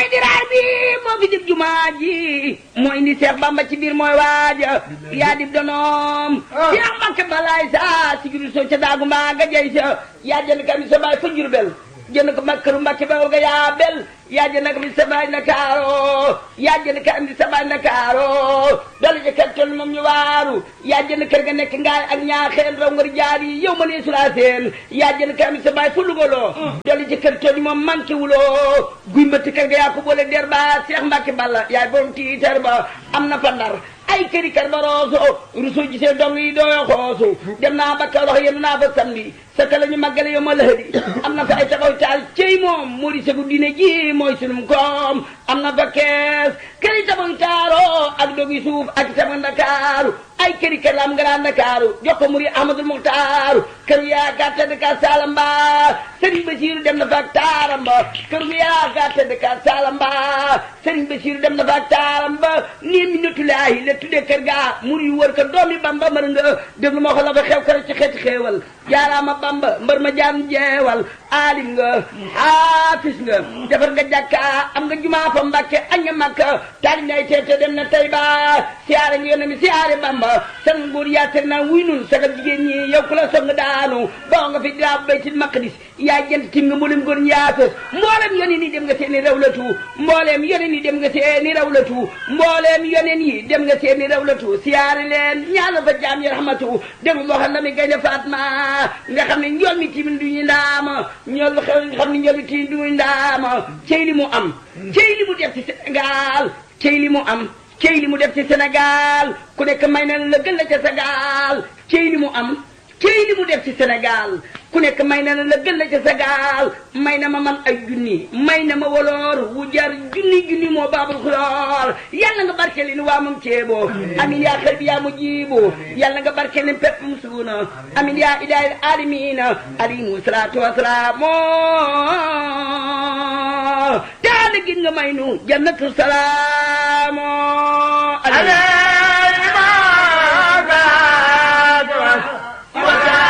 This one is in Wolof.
mooy diraar bi moo fi dib jumaa ji mooy indi Seex Bamba ci biir mooy waaja yaa dib donoom Seex Mbàkke balaay sa si juru soo ca daagu mbaa nga jey sa yaa jënd kam sa baay fa Jurbel jënd ko makkaru Mbàkke ba nga yaa bel yaa jënd kam sa baay Ndakaaro yaa jënd kam sa baay Ndakaaro dala jëkkat tol moom ñu waaru yaa jënd kër ga nekk ngaay ak ñaaxeen raw ngar jaar yi yow ma nee sulaa seen yaa jënd kam sa baay fu lugaloo dala jëkkat tol moom manqué wuloo guy mbëtt kër ga yaa ko boole der ba Seex Mbàkke Balla yaay borom tiitar ba am na fa ndar ay këri kar ba rooso rusu gisee dong yi dooyo xoosu dem naa ba Kawlax yéen naa fa samedi sa ka la ñu màggale yow ma lëhëdi am na fa ay taxaw taal cey moom moo di segu diine ji mooy sunum koom am na fa kees këri tabax taaro ak dogi suuf ak sama ndakaaru ay këri kër la am nga naan ndakaaru jox ko muri Ahmadul Muxtaaru kër yaa gàtta de ka Salamba Serigne Basiiru dem na fa ak taaram ba kër yaa gàtta de ka Salamba Serigne Basiiru dem na fa ak taaram ba nii mi natulaayi la tuddee kër gaa muri yu wër ko doomi Bamba mër nga déglu ma wax la fa xew kër ci xeeti xeewal jaaraama Bamba mbër ma jaan jeewal aalim nga haafis nga defar nga jàkka am nga jumaa fa Mbàkke añ nga Makka taali nay teete dem na Tayba siyaare nga yónne mi siyaare Bamba san nguur yaa teg naa wuy nun sagal jigéen ñi yow ku la soog nga daanu boo nga fi daa baytil maqdis yaa jënt tim nga mboolem góor ñaafes mboolem yoneen yi dem nga seeni rawlatu mbooleem yoneen yi dem nga seeni rawlatu mbooleem yoneen yi dem nga seeni rawlatu siyaare leen ñaala fa jaam yi rahmatu déglu moo xam ne mi gaynde Fatma nga xam ne njool mi timin du ñu ndaama ñool xew nga xam ne njool mi timin du ñu ndaama cey li mu am cey li mu def ci Sénégal cey li mu am cey li mu def ci Sénégal ku nekk may na la gën la ca Sénégal cey li mu am cey li mu def ci Sénégal ku nekk may na la gën la ca Sénégal may na ma man ay junni may na ma woloor wu jar junni junni moo baabul xuloor yàlla nga barke leen waa moom ceebo amin yaa xel bi yaa mu jiibo yàlla nga barke leen pepp mu suuna amin yaa ilaahil aalamiina alayhimu salaatu wasalaam taala gin nga may nu jannatu salaam